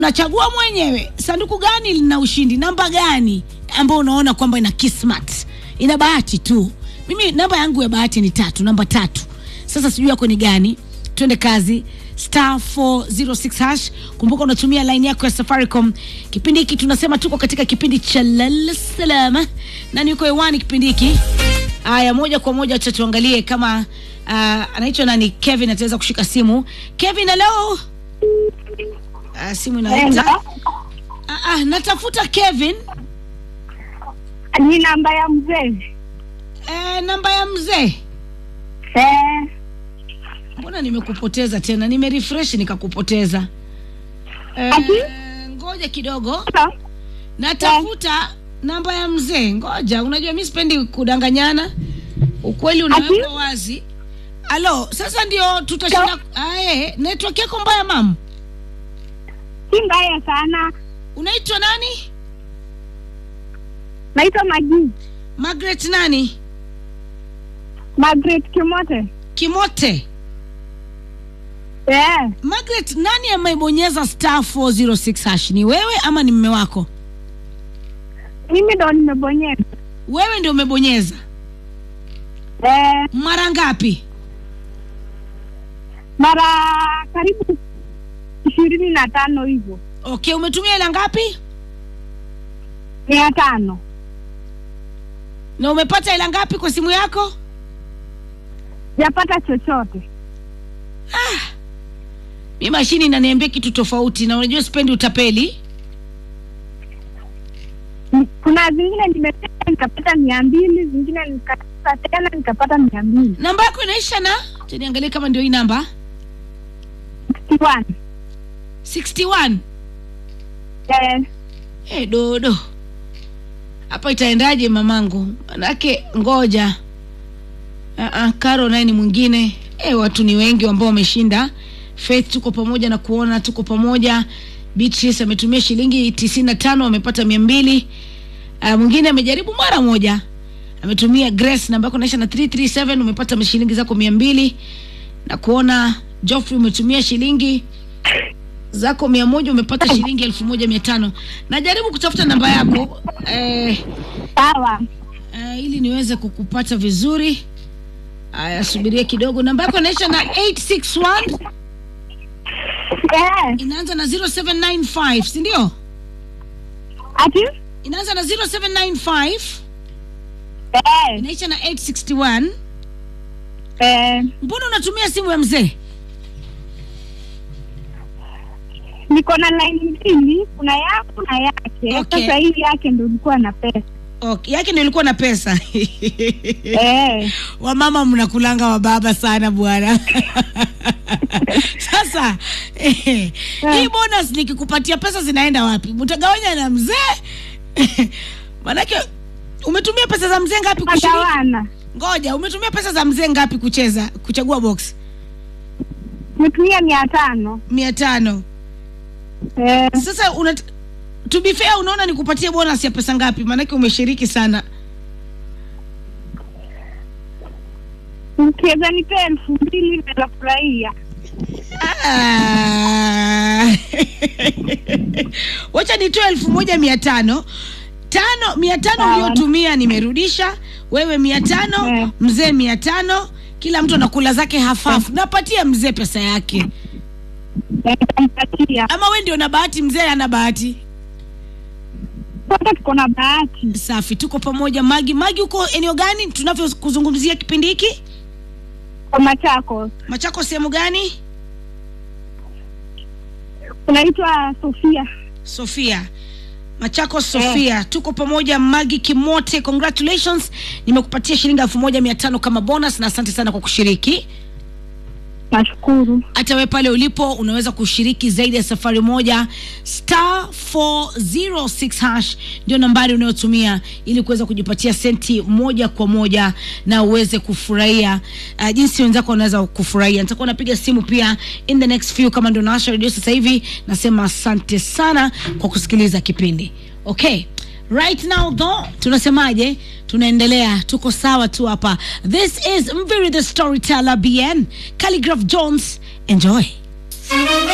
unachagua mwenyewe sanduku gani lina ushindi, namba gani ambayo unaona kwamba ina kismat, ina bahati tu. Mimi namba yangu ya bahati ni tatu, namba tatu. Sasa sijui yako ni gani? Twende kazi star 406 hash. Kumbuka unatumia line yako ya Safaricom. Kipindi hiki tunasema tuko katika kipindi cha lala salama, nani yuko hewani kipindi hiki? Haya, moja kwa moja acha tuangalie kama uh, anaitwa nani, Kevin ataweza kushika simu. Kevin, hello. Uh, simu inaita. Ah, ah, natafuta Kevin. Ni namba ya mzee. Eh, namba ya mzee. Eh, Mbona nimekupoteza tena? Nimerefresh nikakupoteza. Eh, Ati? ngoja kidogo. sawa. Natafuta namba ya mzee. Ngoja, unajua mimi sipendi kudanganyana. Ukweli unawekwa Ati? wazi. Alo, sasa ndio tutashinda. Aye, network yako mbaya mam. si mbaya sana. Unaitwa nani? Naitwa Magi Margaret nani? Margaret Kimote. Kimote. Eh, Margaret, nani amebonyeza star 406 hash? Ni wewe ama ni mme wako? mimi ndo nimebonyeza. Wewe ndio umebonyeza. Eh, Mara ngapi? mara karibu ishirini na tano hivyo, Okay, umetumia hela ngapi? mia tano. Na umepata hela ngapi kwa simu yako? Japata chochote. Mi mashini inaniambia kitu tofauti, na unajua sipendi utapeli. M- Kuna zingine nimepata nikapata mia mbili, zingine nikapata tena nikapata mia mbili. Namba yako inaisha na acha niangalie kama ndio hii namba 61. 61. Eh, Eh, dodo hapa itaendaje mamangu? Manake ngoja uh-uh, Karo naye ni mwingine. Eh, watu ni wengi ambao wameshinda. Faith tuko pamoja na kuona tuko pamoja. Beatrice ametumia shilingi tisini na tano amepata mia mbili. Uh, mwingine amejaribu mara moja ametumia Grace namba yako naisha na 337 umepata shilingi zako mia mbili na kuona Geoffrey umetumia shilingi zako mia moja umepata shilingi elfu moja mia tano najaribu kutafuta namba yako eh, sawa. eh, ili niweze kukupata vizuri aya subiria kidogo namba yako inaisha na 861 Eh, inaanza na 0795 si ndio ati? inaanza na 0795 Eh, inaisha na 861 eh, mbona unatumia simu ya mzee niko na line mbili, kuna yako na yake. Okay. Sasa hii yake ndo ilikuwa na pesa. okay. yake ndio ilikuwa na pesa Eh, wamama mnakulanga wababa sana bwana sasa eh, hii bonus nikikupatia pesa zinaenda wapi mtagawanya na mzee manake umetumia pesa za mzee ngapi kushiriki magawana. ngoja umetumia pesa za mzee ngapi kucheza kuchagua box Nimetumia mia tano. mia tano Eh, sasa una to be fair unaona nikupatie bonus ya pesa ngapi maanake umeshiriki sana ukiweza nipea elfu mbili naweza furahia. Ah. wacha nitoe elfu moja mia tano tano mia tano Sawa. uliotumia nimerudisha wewe mia tano Eh. mzee mia tano kila mtu anakula zake hafafu napatia mzee pesa yake Nitampatia. ama we ndio na bahati mzee ana bahati Sote tuko na bahati. safi tuko pamoja magi magi huko eneo gani tunavyokuzungumzia kipindi hiki Kwa Machakos machako sehemu gani unaitwa Sofia. sofia machako sofia tuko pamoja magi kimote congratulations nimekupatia shilingi elfu moja mia tano kama bonus na asante sana kwa kushiriki Nashukuru. hata we pale ulipo unaweza kushiriki zaidi ya safari moja star 406 hash ndio nambari unayotumia ili kuweza kujipatia senti moja kwa moja na uweze kufurahia uh, jinsi wenzako wanaweza kufurahia nitakuwa napiga simu pia in the next few kama ndio naasha redio sasa hivi nasema asante sana kwa kusikiliza kipindi okay right now though tunasemaje tunaendelea tuko sawa tu hapa this is mviri the storyteller bn calligraph jones enjoy